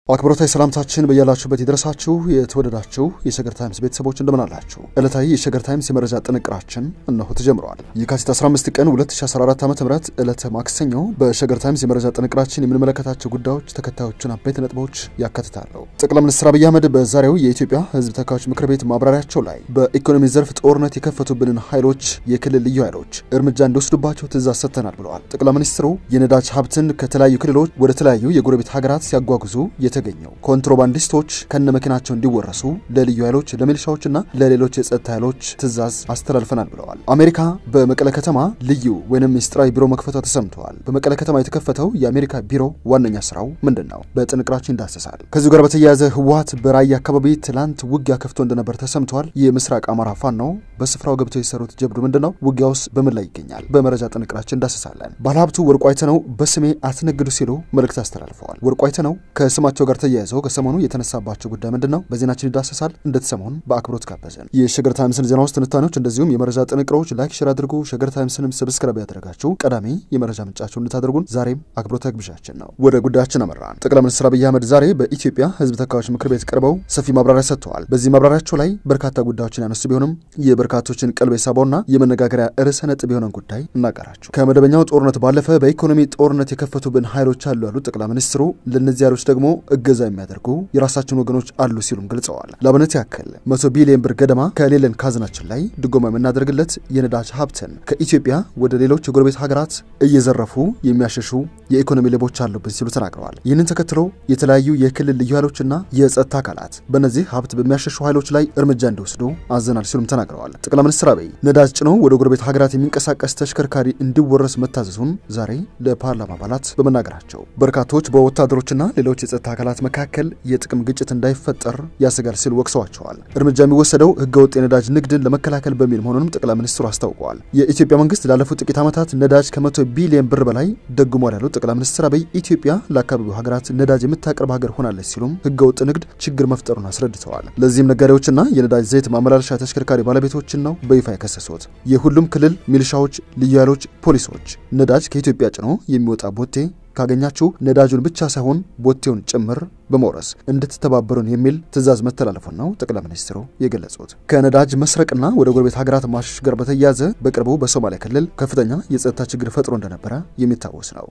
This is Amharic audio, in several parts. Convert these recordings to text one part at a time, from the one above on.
አክብሮታዊ ሰላምታችን በያላችሁበት ይድረሳችሁ። የተወደዳችሁ የሸገር ታይምስ ቤተሰቦች እንደምን አላችሁ? ዕለታዊ የሸገር ታይምስ የመረጃ ጥንቅራችን እነሆ ተጀምረዋል። የካቲት 15 ቀን 2014 ዓ ም ዕለተ ማክሰኞ በሸገር ታይምስ የመረጃ ጥንቅራችን የምንመለከታቸው ጉዳዮች ተከታዮቹን አበይት ነጥቦች ያካትታሉ። ጠቅላይ ሚኒስትር አብይ አህመድ በዛሬው የኢትዮጵያ ሕዝብ ተወካዮች ምክር ቤት ማብራሪያቸው ላይ በኢኮኖሚ ዘርፍ ጦርነት የከፈቱብንን ኃይሎች የክልል ልዩ ኃይሎች እርምጃ እንዲወስዱባቸው ትእዛዝ ሰጥተናል ብለዋል። ጠቅላይ ሚኒስትሩ የነዳጅ ሀብትን ከተለያዩ ክልሎች ወደ ተለያዩ የጎረቤት ሀገራት ሲያጓጉዙ የተገኘው ኮንትሮባንዲስቶች ከነ መኪናቸው እንዲወረሱ ለልዩ ኃይሎች ለሚሊሻዎችና ለሌሎች የጸጥታ ኃይሎች ትእዛዝ አስተላልፈናል ብለዋል። አሜሪካ በመቀለ ከተማ ልዩ ወይም ምስጢራዊ ቢሮ መክፈቷ ተሰምተዋል። በመቀለ ከተማ የተከፈተው የአሜሪካ ቢሮ ዋነኛ ስራው ምንድን ነው? በጥንቅራችን ይዳሰሳል። ከዚሁ ጋር በተያያዘ ህወሓት በራያ አካባቢ ትላንት ውጊያ ከፍቶ እንደነበር ተሰምተዋል። የምስራቅ አማራ ፋኖ በስፍራው ገብተው የሰሩት ጀብዱ ምንድን ነው? ውጊያውስ በምን ላይ ይገኛል? በመረጃ ጥንቅራችን እንዳሰሳለን። ባለሀብቱ ወርቁ አይተነው በስሜ አትነግዱ ሲሉ መልእክት አስተላልፈዋል። ወርቁ አይተነው ከስማቸው ጋር ተያይዘው ከሰሞኑ የተነሳባቸው ጉዳይ ምንድን ነው? በዜናችን ይዳሰሳል። እንደተሰሞን በአክብሮት ጋበዘን። የሸገር ታይምስን ዜና ውስጥ ትንታኔዎች፣ እንደዚሁም የመረጃ ጥንቅሮች ላይክ፣ ሼር አድርጉ። ሸገር ታይምስንም ሰብስክራይብ ያደረጋችሁ ቀዳሚ የመረጃ ምንጫችሁ እንድታደርጉን ዛሬም አክብሮታዊ ግብዣችን ነው። ወደ ጉዳያችን አመራን። ጠቅላይ ሚኒስትር አብይ አህመድ ዛሬ በኢትዮጵያ ህዝብ ተወካዮች ምክር ቤት ቀርበው ሰፊ ማብራሪያ ሰጥተዋል። በዚህ ማብራሪያቸው ላይ በርካታ ጉዳዮችን ያነሱ ቢሆንም የበርካቶችን ቀልብ የሳበውና የመነጋገሪያ ርዕሰ ነጥብ የሆነን ጉዳይ እናጋራችሁ። ከመደበኛው ጦርነት ባለፈ በኢኮኖሚ ጦርነት የከፈቱብን ኃይሎች አሉ ያሉት ጠቅላይ ሚኒስትሩ ለእነዚህ ኃይሎች ደግሞ እገዛ የሚያደርጉ የራሳችን ወገኖች አሉ ሲሉም ገልጸዋል። ለአብነት ያክል መቶ ቢሊዮን ብር ገደማ ከሌለን ካዝናችን ላይ ድጎማ የምናደርግለት የነዳጅ ሀብትን ከኢትዮጵያ ወደ ሌሎች የጎረቤት ሀገራት እየዘረፉ የሚያሸሹ የኢኮኖሚ ሌቦች አሉብን ሲሉ ተናግረዋል። ይህንን ተከትሎ የተለያዩ የክልል ልዩ ኃይሎችና የጸጥታ አካላት በእነዚህ ሀብት በሚያሸሹ ኃይሎች ላይ እርምጃ እንዲወስዱ አዘናል ሲሉም ተናግረዋል። ጠቅላይ ሚኒስትር አብይ ነዳጅ ጭኖ ወደ ጎረቤት ሀገራት የሚንቀሳቀስ ተሽከርካሪ እንዲወረስ መታዘዙን ዛሬ ለፓርላማ አባላት በመናገራቸው በርካቶች በወታደሮችና ሌሎች የጸጥታ አካላት መካከል የጥቅም ግጭት እንዳይፈጠር ያሰጋል ሲሉ ወቅሰዋቸዋል። እርምጃ የሚወሰደው ህገወጥ የነዳጅ ንግድን ለመከላከል በሚል መሆኑንም ጠቅላይ ሚኒስትሩ አስታውቀዋል። የኢትዮጵያ መንግስት ላለፉት ጥቂት ዓመታት ነዳጅ ከመቶ ቢሊዮን ብር በላይ ደጉሟል ያሉት ጠቅላይ ሚኒስትር አብይ ኢትዮጵያ ለአካባቢው ሀገራት ነዳጅ የምታቀርብ ሀገር ሆናለች ሲሉም ህገወጥ ንግድ ችግር መፍጠሩን አስረድተዋል። ለዚህም ነጋዴዎችና የነዳጅ ዘይት ማመላለሻ ተሽከርካሪ ባለቤቶችን ነው በይፋ የከሰሱት። የሁሉም ክልል ሚሊሻዎች፣ ልዩ ኃይሎች፣ ፖሊሶች ነዳጅ ከኢትዮጵያ ጭኖ የሚወጣ ቦቴ ካገኛችሁ ነዳጁን ብቻ ሳይሆን ቦቴውን ጭምር በመውረስ እንድትተባበሩን የሚል ትዕዛዝ መተላለፉን ነው ጠቅላይ ሚኒስትሩ የገለጹት። ከነዳጅ መስረቅና ወደ ጎረቤት ሀገራት ማሸሽ ጋር በተያያዘ በቅርቡ በሶማሊያ ክልል ከፍተኛ የጸጥታ ችግር ፈጥሮ እንደነበረ የሚታወስ ነው።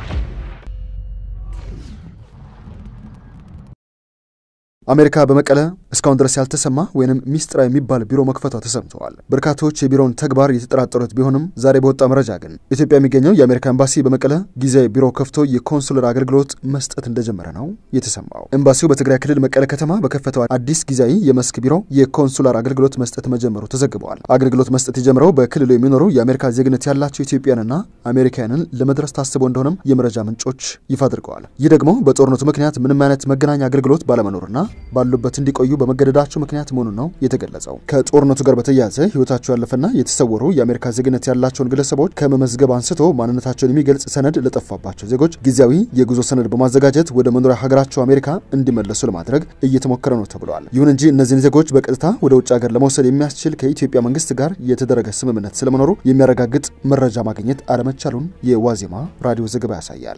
አሜሪካ በመቀለ እስካሁን ድረስ ያልተሰማ ወይንም ሚስጥራዊ የሚባል ቢሮ መክፈቷ ተሰምተዋል። በርካቶች የቢሮውን ተግባር የተጠራጠሩት ቢሆንም ዛሬ በወጣ መረጃ ግን ኢትዮጵያ የሚገኘው የአሜሪካ ኤምባሲ በመቀለ ጊዜያዊ ቢሮ ከፍቶ የኮንሱለር አገልግሎት መስጠት እንደጀመረ ነው የተሰማው። ኤምባሲው በትግራይ ክልል መቀለ ከተማ በከፈተው አዲስ ጊዜያዊ የመስክ ቢሮ የኮንሱላር አገልግሎት መስጠት መጀመሩ ተዘግበዋል። አገልግሎት መስጠት የጀመረው በክልሉ የሚኖሩ የአሜሪካ ዜግነት ያላቸው ኢትዮጵያንና አሜሪካውያንን ለመድረስ ታስቦ እንደሆነም የመረጃ ምንጮች ይፋ አድርገዋል። ይህ ደግሞ በጦርነቱ ምክንያት ምንም አይነት መገናኛ አገልግሎት ባለመኖርና ባሉበት እንዲቆዩ በመገደዳቸው ምክንያት መሆኑን ነው የተገለጸው። ከጦርነቱ ጋር በተያያዘ ሕይወታቸው ያለፈና የተሰወሩ የአሜሪካ ዜግነት ያላቸውን ግለሰቦች ከመመዝገብ አንስቶ ማንነታቸውን የሚገልጽ ሰነድ ለጠፋባቸው ዜጎች ጊዜያዊ የጉዞ ሰነድ በማዘጋጀት ወደ መኖሪያ ሀገራቸው አሜሪካ እንዲመለሱ ለማድረግ እየተሞከረ ነው ተብለዋል። ይሁን እንጂ እነዚህን ዜጎች በቀጥታ ወደ ውጭ ሀገር ለመውሰድ የሚያስችል ከኢትዮጵያ መንግስት ጋር የተደረገ ስምምነት ስለመኖሩ የሚያረጋግጥ መረጃ ማግኘት አለመቻሉን የዋዜማ ራዲዮ ዘገባ ያሳያል።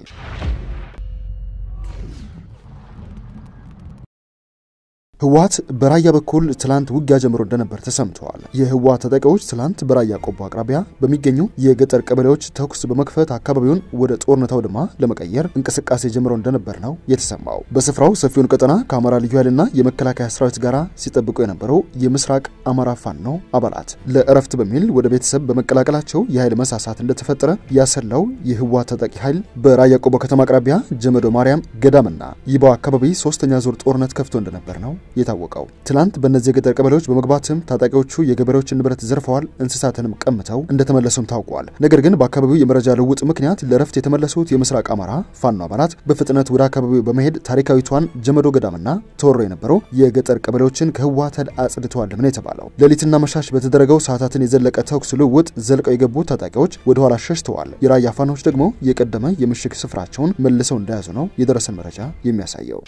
ህወሓት በራያ በኩል ትላንት ውጊያ ጀምሮ እንደነበር ተሰምተዋል። የህወሓት ታጣቂዎች ትላንት በራያ ቆቦ አቅራቢያ በሚገኙ የገጠር ቀበሌዎች ተኩስ በመክፈት አካባቢውን ወደ ጦርነት አውድማ ለመቀየር እንቅስቃሴ ጀምሮ እንደነበር ነው የተሰማው። በስፍራው ሰፊውን ቀጠና ከአማራ ልዩ ኃይልና የመከላከያ ሰራዊት ጋር ሲጠብቁ የነበረው የምስራቅ አማራ ፋኖ አባላት ለእረፍት በሚል ወደ ቤተሰብ በመቀላቀላቸው የኃይል መሳሳት እንደተፈጠረ ያሰላው የህወሓት ታጣቂ ኃይል በራያ ቆቦ ከተማ አቅራቢያ ጀመዶ ማርያም ገዳምና ይባው አካባቢ ሶስተኛ ዙር ጦርነት ከፍቶ እንደነበር ነው የታወቀው ትላንት በእነዚህ የገጠር ቀበሌዎች በመግባትም ታጣቂዎቹ የገበሬዎችን ንብረት ዘርፈዋል፣ እንስሳትንም ቀምተው እንደተመለሱም ታውቋል። ነገር ግን በአካባቢው የመረጃ ልውውጥ ምክንያት ለረፍት የተመለሱት የምስራቅ አማራ ፋኖ አባላት በፍጥነት ወደ አካባቢው በመሄድ ታሪካዊቷን ጀመዶ ገዳምና ተወሮ የነበረው የገጠር ቀበሌዎችን ከህወሓት ኃይል አጽድተዋል ነው የተባለው። ሌሊትና መሻሽ በተደረገው ሰዓታትን የዘለቀ ተኩስ ልውውጥ ዘልቀው የገቡ ታጣቂዎች ወደ ኋላ ሸሽተዋል። የራያ ፋኖች ደግሞ የቀደመ የምሽግ ስፍራቸውን መልሰው እንደያዙ ነው የደረሰን መረጃ የሚያሳየው።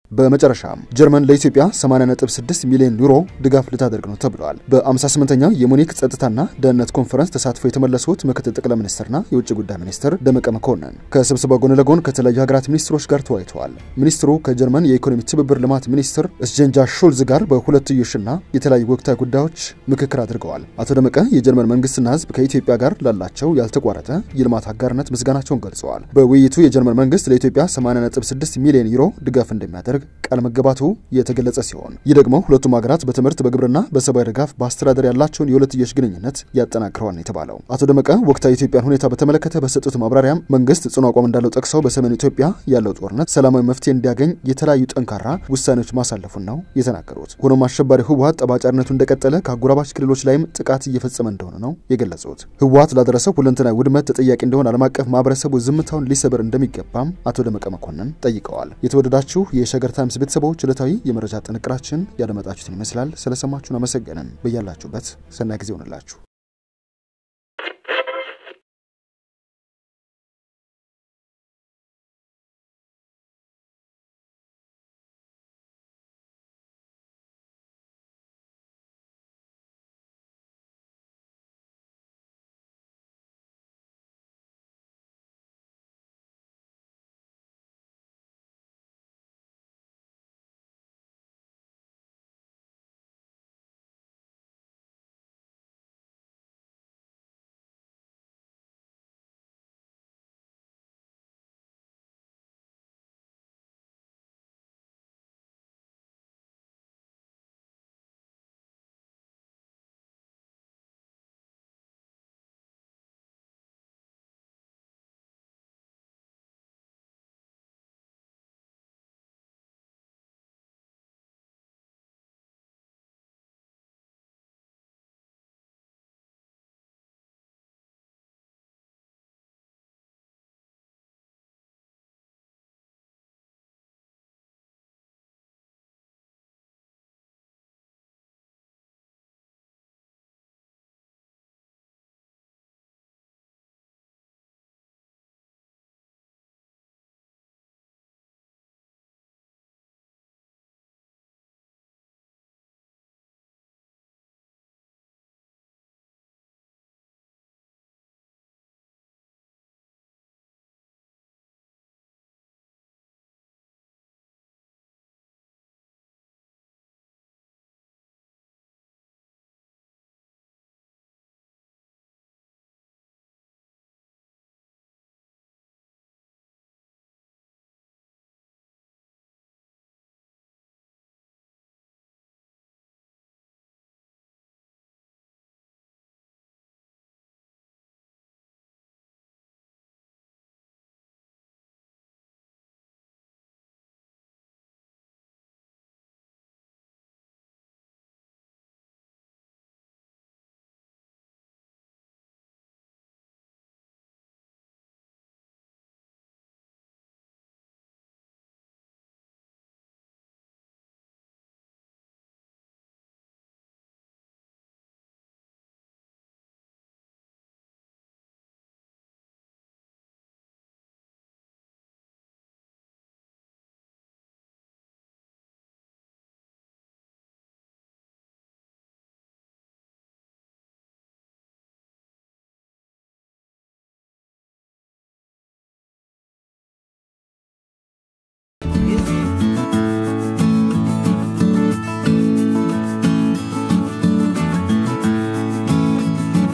በመጨረሻም ጀርመን ለኢትዮጵያ 80.6 ሚሊዮን ዩሮ ድጋፍ ልታደርግ ነው ተብለዋል። በ58ኛው የሙኒክ ጸጥታና ደህንነት ኮንፈረንስ ተሳትፎ የተመለሱት ምክትል ጠቅላይ ሚኒስትርና የውጭ ጉዳይ ሚኒስትር ደመቀ መኮንን ከስብሰባው ጎን ለጎን ከተለያዩ ሀገራት ሚኒስትሮች ጋር ተወያይተዋል። ሚኒስትሩ ከጀርመን የኢኮኖሚ ትብብር ልማት ሚኒስትር እስጀንጃ ሹልዝ ጋር በሁለትዮሽና የተለያዩ ወቅታዊ ጉዳዮች ምክክር አድርገዋል። አቶ ደመቀ የጀርመን መንግስትና ህዝብ ከኢትዮጵያ ጋር ላላቸው ያልተቋረጠ የልማት አጋርነት ምስጋናቸውን ገልጸዋል። በውይይቱ የጀርመን መንግስት ለኢትዮጵያ 80.6 ሚሊዮን ዩሮ ድጋፍ እንደሚያደርግ ቃል መገባቱ የተገለጸ ሲሆን ይህ ደግሞ ሁለቱም ሀገራት በትምህርት፣ በግብርና፣ በሰብአዊ ድጋፍ፣ በአስተዳደር ያላቸውን የሁለትዮሽ ግንኙነት ያጠናክረዋል ነው የተባለው። አቶ ደመቀ ወቅታዊ የኢትዮጵያን ሁኔታ በተመለከተ በሰጡት ማብራሪያም መንግስት ጽኑ አቋም እንዳለው ጠቅሰው በሰሜን ኢትዮጵያ ያለው ጦርነት ሰላማዊ መፍትሄ እንዲያገኝ የተለያዩ ጠንካራ ውሳኔዎች ማሳለፉን ነው የተናገሩት። ሆኖም አሸባሪ ህወሀት ጠባጫሪነቱ እንደቀጠለ ከአጎራባች ክልሎች ላይም ጥቃት እየፈጸመ እንደሆነ ነው የገለጹት። ህወሀት ላደረሰው ሁለንተናዊ ውድመት ተጠያቂ እንደሆነ ዓለም አቀፍ ማህበረሰቡ ዝምታውን ሊሰብር እንደሚገባም አቶ ደመቀ መኮንን ጠይቀዋል። የተወደዳችሁ የሸገር ታይምስ ቤተሰቦች ዕለታዊ የመረጃ ጥንቅራችን ያደመጣችሁትን ይመስላል። ስለሰማችሁን አመሰገንን። በያላችሁበት ሰናይ ጊዜ ሆንላችሁ።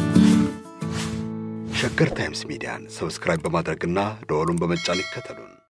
ሸገር ታይምስ ሚዲያን ሰብስክራይብ በማድረግና ደወሉን በመጫን ይከተሉን።